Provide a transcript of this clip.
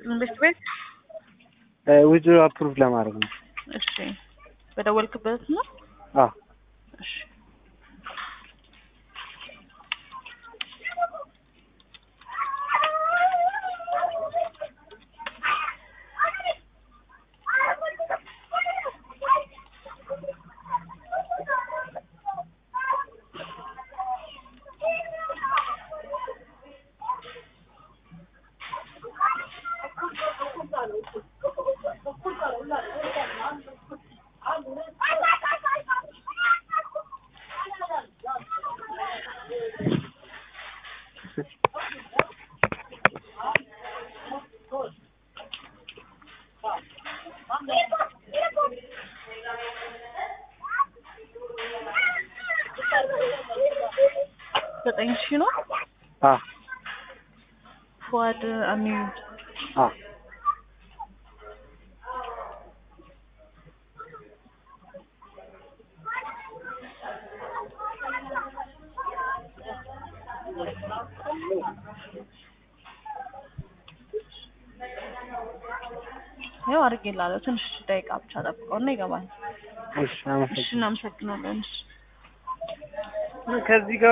ይስጥልን ቤት ቤት ውጭ አፕሩቭ ለማድረግ ነው። እሺ በደወልክበት ነው አዎ እሺ ዘጠኝ ሺህ ነው አዎ ፉአድ አሚን አዎ ያው አድርጌላለሁ። ትንሽ ደቂቃ ብቻ ጠብቀው እና ይገባል። እሺ እሺ አመሰግናለሁ። እናመሰግናለን። እሺ ከዚህ ጋር